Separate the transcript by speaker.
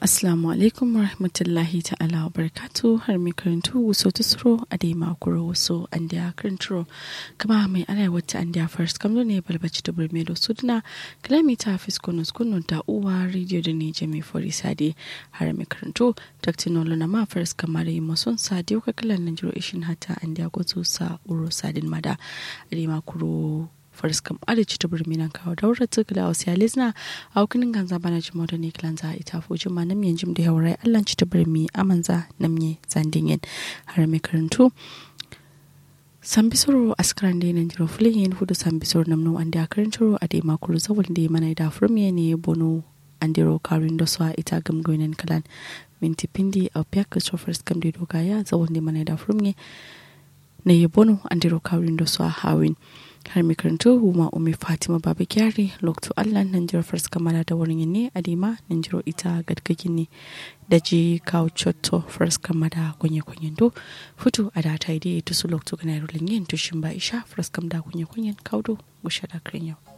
Speaker 1: Assalamu alaikum wa rahmatullahi ta'ala wa barakatu har mai karantu wuso tusuro a dai makuro wuso an da karanturo kama mai ana wata an da first kamdo ne balbaci da burme da suduna kalami ta fiskonus kunun ta uwa rediyo da ne jami fori sade har mai karantu taktinolo na ma first kama da yi mason sade ka kalan nan jiro ishin hata an da gwazo sa uro sadin mada a dai makuro faris kam adici ta birni nan kawo daurar tukula wasu yalizna a hukunin ganza bana jimo da ne kilanza ita fuji ma nam yanjim da yaurai allan ci ta birni amanza namye zandingen har mai karantu sambisoro askaran da yanan jiro fulin yin hudu sambisoro namno an da karantaro a da makuru zawul da mana da furmiye ne bono an diro karin da su ita gamgoyinan kalan minti pindi a piyak sofars kam da dogaya zawul da mana da furmiye na yi bono an diro karin da su a hawin har mai karanto huma umi fatima baba kyari lokto allah nan jiro fars kamala da wurin ne adima nan jiro ita gadgagin ne da ji kawo cotto fars kamada kunye kunyen do fito a da ta ide to su lokto kana rulin yin tushin ba isha fars kam da kunye kunyen kaudo gusha da yau.